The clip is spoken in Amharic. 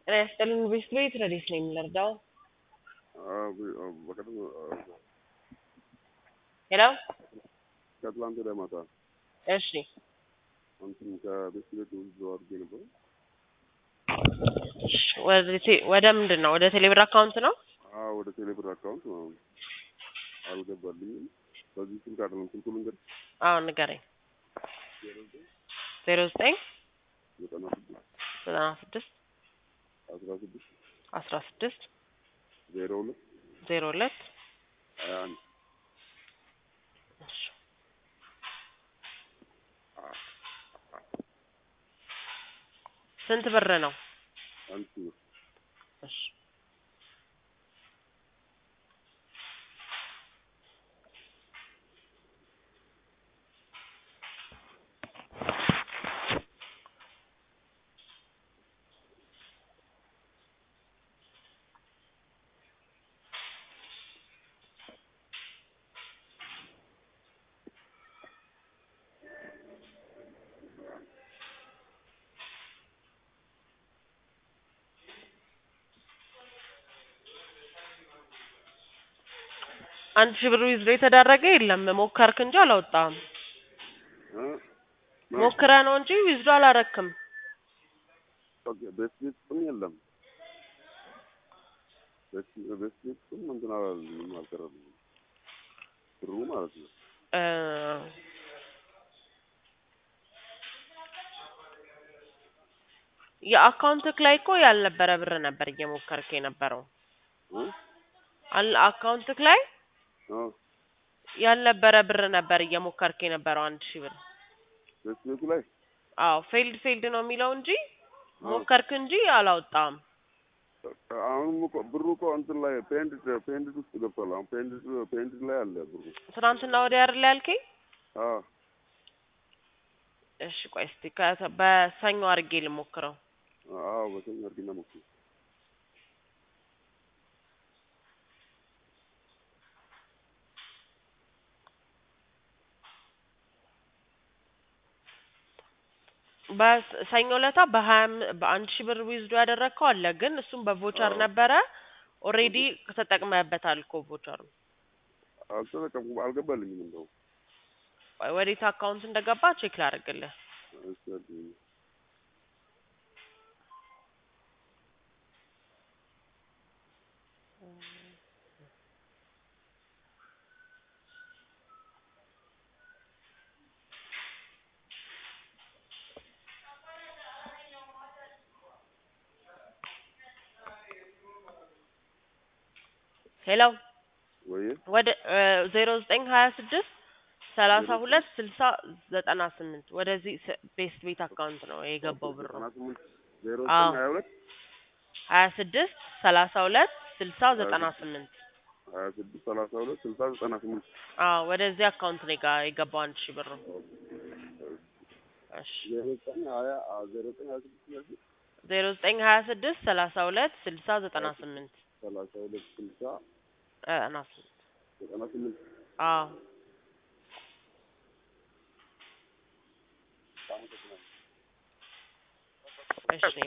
ጤና ይስጥልኝ ቤስት ቤት ረዲስ ነኝ የምንረዳው በቀደም ሄሎ ከትላንት ወዲያ ማታ እሺ እንትን ከቤት ቤት ብዙ አድርጌ ነበር። እሺ፣ ወደ ቴ- ወደ ምንድን ነው ወደ ቴሌብር አካውንት ነው አዎ ወደ ቴሌብር አካውንት ማለት ነው። አልገባልኝም። በዚህ ስልክ አይደለም ስልኩ ልንገር አዎ ንገረኝ ዜሮ ዘጠኝ ዘጠና ስድስት ዘጠና ስድስት አስራ ስድስት አስራ ስድስት ዜሮ ሁለት ዜሮ ሁለት ሀያ አንድ እሺ። ስንት ብር ነው አንድ ሺህ ብር እሺ አንድ ሺህ ብር ዊዝድሮ የተደረገ የለም ሞከርክ እንጂ አላወጣም እ? ሞክረ ነው እንጂ ዊዝድሮ አላረክም ኦኬ፣ ቤት ቤት ስም የለም። ቤት ቤት ቤት ስም እንትን አላልንም አልቀረልኝም ብሩ ማለት ነው። እ፣ የአካውንትክ ላይ እኮ ያልነበረ ብር ነበር እየሞከርክ የነበረው እ? አል- አካውንትክ ላይ አዎ ያልነበረ ብር ነበር እየሞከርክ የነበረው አንድ ሺህ ብር ቤት ቤቱ ላይ አዎ ፌልድ ፌልድ ነው የሚለው እንጂ አዎ። ሞከርክ እንጂ አላወጣም አሁንም እኮ ብሩ እኮ እንትን ላይ ፔንድ ፔንድ ውስጥ ገብቷል። አሁን ፔንድ ፔንድ ላይ አለ ብሩ። ትናንትና ወዲያ አይደል ያልከኝ አዎ እሺ ቆይ እስቲ ከ- በሰኞ አድርጌ ልሞክረው አዎ በሰኞ አድርጊና ሞክሪ። በሰኞ ለታ በሀያ አም- በአንድ ሺህ ብር ዊዝዶ ያደረግከው አለ ግን እሱም በቮቸር አዎ። ነበረ ኦሬዲ ተጠቅመህበታል እኮ ቮቸር አልተጠቀምኩም፣ አልገባልኝም እንደው ወዴት አካውንት እንደገባ ቼክ ላደርግልህ እሺ አድርጊ። ሄሎ ወይ ወደ ዜሮ ዘጠኝ ሀያ ስድስት ሰላሳ ሁለት ስልሳ ዘጠና ስምንት ወደዚህ ስ- ቤስት ቤት አካውንት ነው የገባው ብሩ ዘጠና ስምንት ዜሮ አዎ። ዘጠኝ ሀያ ሁለት ሀያ ስድስት ሰላሳ ሁለት ስልሳ ዘጠና ስምንት ሀያ ስድስት ሰላሳ ሁለት ስልሳ ዘጠና ስምንት አዎ ወደዚህ አካውንት ነው የጋ- የገባው አንድ ሺህ ብር እሺ ዜሮ ዘጠኝ ሀያ አ ዜሮ ዘጠኝ ሀያ ስድስት ስለዚህ ዜሮ ዘጠኝ ሀያ ስድስት ሰላሳ ሁለት ስልሳ ዘጠና ስምንት ሰላሳ ሁለት ስልሳ ዘጠና ስምንት ዘጠና ስምንት አዎ እሺ